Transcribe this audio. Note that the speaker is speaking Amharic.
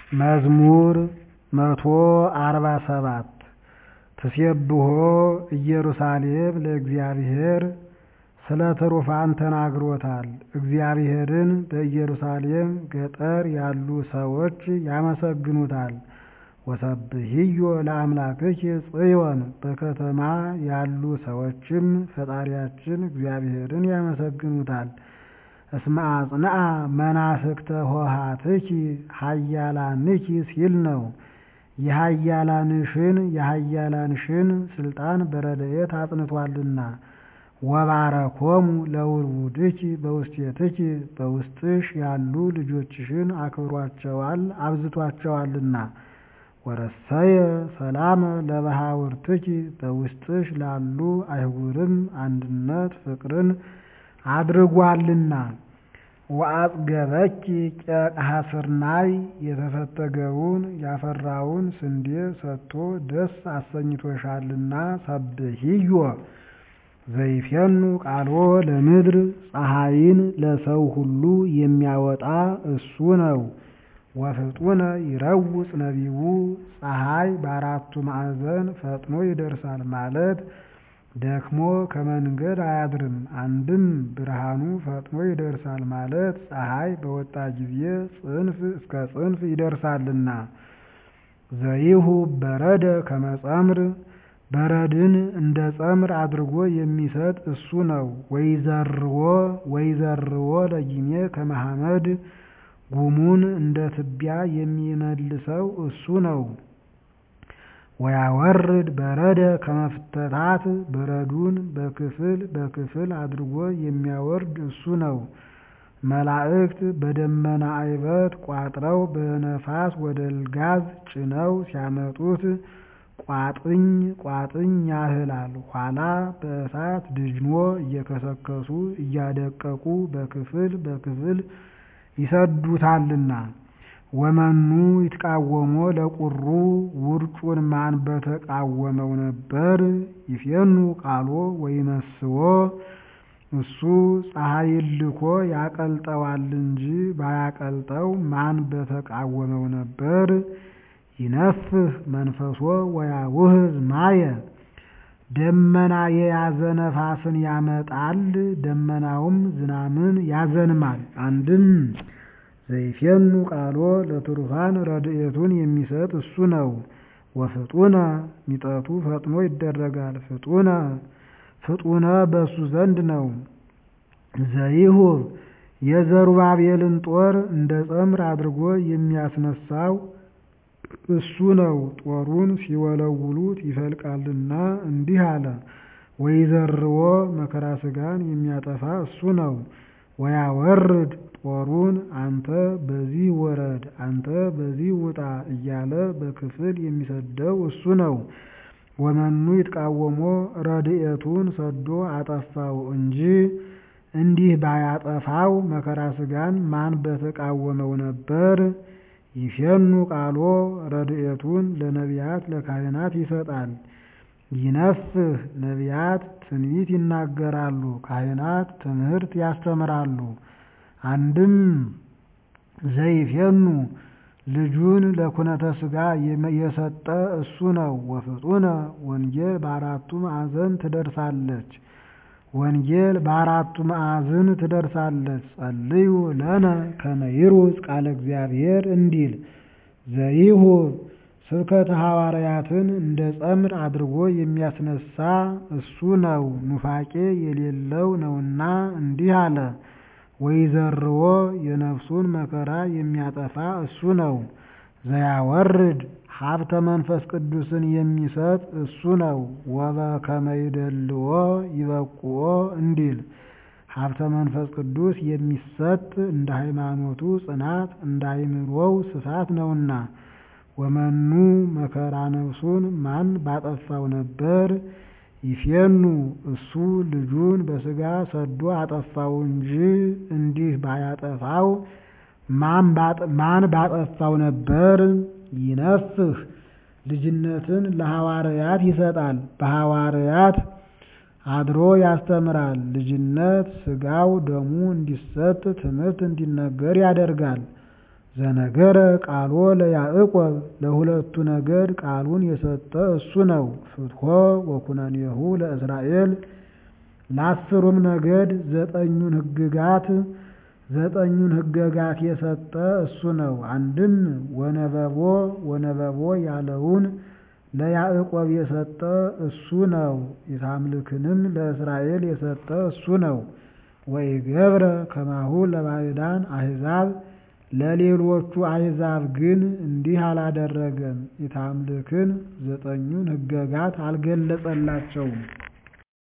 መዝሙር መቶ አርባ ሰባት ትሴብሖ ኢየሩሳሌም ለእግዚአብሔር ስለ ትሩፋን ተናግሮታል። እግዚአብሔርን በኢየሩሳሌም ገጠር ያሉ ሰዎች ያመሰግኑታል። ወሰብሕዮ ለአምላክኪ ጽዮን በከተማ ያሉ ሰዎችም ፈጣሪያችን እግዚአብሔርን ያመሰግኑታል። እስመ አጽንዓ መናፍቅተ ኆኃትኪ ኃያላንኪ ሲል ነው። የኃያላንሽን የኃያላንሽን ስልጣን በረድኤት አጽንቷልና። ወባረኮሙ ለውሉድኪ በውስቴትኪ በውስጥሽ ያሉ ልጆችሽን አክብሯቸዋል አብዝቷቸዋልና። ወረሰየ ሰላመ ለባሕውርትኪ በውስጥሽ ላሉ አህጉርም አንድነት ፍቅርን አድርጓልና። ወአጽገበኪ ቄቅሐ ስርናይ የተፈተገውን ያፈራውን ስንዴ ሰጥቶ ደስ አሰኝቶሻልና። ሰብሕዮ ዘይፌኑ ቃልዎ ለምድር ፀሐይን ለሰው ሁሉ የሚያወጣ እሱ ነው። ወፍጡነ ይረውፅ ነቢቡ ፀሐይ በአራቱ ማዕዘን ፈጥኖ ይደርሳል ማለት ደክሞ ከመንገድ አያድርም። አንድም ብርሃኑ ፈጥኖ ይደርሳል ማለት ፀሐይ በወጣ ጊዜ ጽንፍ እስከ ጽንፍ ይደርሳልና። ዘይሁ በረደ ከመጸምር በረድን እንደ ጸምር አድርጎ የሚሰጥ እሱ ነው። ወይዘርዎ ወይዘርዎ ለጊሜ ከመሐመድ ጉሙን እንደ ትቢያ የሚመልሰው እሱ ነው። ወያወርድ በረደ ከመፍተታት በረዱን በክፍል በክፍል አድርጎ የሚያወርድ እሱ ነው። መላእክት በደመና አይበት ቋጥረው በነፋስ ወደ ልጋዝ ጭነው ሲያመጡት ቋጥኝ ቋጥኝ ያህላል። ኋላ በእሳት ድጅኖ እየከሰከሱ እያደቀቁ በክፍል በክፍል ይሰዱታልና። ወመኑ ይትቃወሞ ለቁሩ ውርጩን ማን በተቃወመው ነበር? ይፌኑ ቃሎ ወይመስዎ እሱ ፀሐይን ልኮ ያቀልጠዋል እንጂ ባያቀልጠው ማን በተቃወመው ነበር? ይነፍህ መንፈሶ ወያውህዝ ማየ ደመና የያዘ ነፋስን ያመጣል፣ ደመናውም ዝናምን ያዘንማል። አንድም ዘይፌኑ ቃሎ ለትሩፋን ረድኤቱን የሚሰጥ እሱ ነው። ወፍጡነ ሚጠቱ ፈጥኖ ይደረጋል። ፍጡነ ፍጡነ በእሱ ዘንድ ነው። ዘይሁ የዘሩባቤልን ጦር እንደ ጸምር አድርጎ የሚያስነሳው እሱ ነው። ጦሩን ሲወለውሉት ይፈልቃልና እንዲህ አለ። ወይዘርዎ መከራ ሥጋን የሚያጠፋ እሱ ነው። ወያወርድ ጦሩን አንተ በዚህ ወረድ፣ አንተ በዚህ ውጣ እያለ በክፍል የሚሰደው እሱ ነው። ወመኑ ይትቃወሞ ረድኤቱን ሰዶ አጠፋው እንጂ እንዲህ ባያጠፋው መከራ ሥጋን ማን በተቃወመው ነበር? ይፌኑ ቃሎ ረድኤቱን ለነቢያት ለካህናት ይሰጣል። ይነፍህ ነቢያት ትንቢት ይናገራሉ፣ ካህናት ትምህርት ያስተምራሉ። አንድም ዘይፌኑ ልጁን ለኩነተ ሥጋ የሰጠ እሱ ነው። ወፍጡነ ወንጌል በአራቱ ማዕዘን ትደርሳለች። ወንጌል በአራቱ ማዕዝን ትደርሳለች። ጸልዩ ለነ ከመ ይሩጽ ቃለ እግዚአብሔር እንዲል ዘይሁ ስብከተ ሐዋርያትን እንደ ጸምር አድርጎ የሚያስነሳ እሱ ነው። ኑፋቄ የሌለው ነውና እንዲህ አለ። ወይዘርዎ የነፍሱን መከራ የሚያጠፋ እሱ ነው። ዘያወርድ ሀብተ መንፈስ ቅዱስን የሚሰጥ እሱ ነው። ወበከመ ይደልዎ ይበቁኦ እንዲል ሀብተ መንፈስ ቅዱስ የሚሰጥ እንደ ሃይማኖቱ ጽናት እንደ አእምሮው ስፋት ነውና። ወመኑ መከራ ነፍሱን ማን ባጠፋው ነበር? ይፌኑ እሱ ልጁን በሥጋ ሰዶ አጠፋው እንጂ እንዲህ ባያጠፋው ማን ባጠፋው ነበር? ይነፍህ ልጅነትን ለሐዋርያት ይሰጣል፣ በሐዋርያት አድሮ ያስተምራል። ልጅነት ሥጋው ደሙ እንዲሰጥ ትምህርት እንዲነገር ያደርጋል። ዘነገረ ቃሎ ለያዕቆብ ለሁለቱ ነገድ ቃሉን የሰጠ እሱ ነው። ፍትሖ ወኩነኔሁ ለእስራኤል ለአስሩም ነገድ ዘጠኙን ሕግጋት ዘጠኙን ሕገጋት የሰጠ እሱ ነው። አንድም ወነበቦ ወነበቦ ያለውን ለያዕቆብ የሰጠ እሱ ነው። ኢታምልክንም ለእስራኤል የሰጠ እሱ ነው። ወኢገብረ ከማሁ ለባዕዳን አሕዛብ ለሌሎቹ አሕዛብ ግን እንዲህ አላደረገም። ኢታምልክን ዘጠኙን ሕገጋት አልገለጸላቸውም።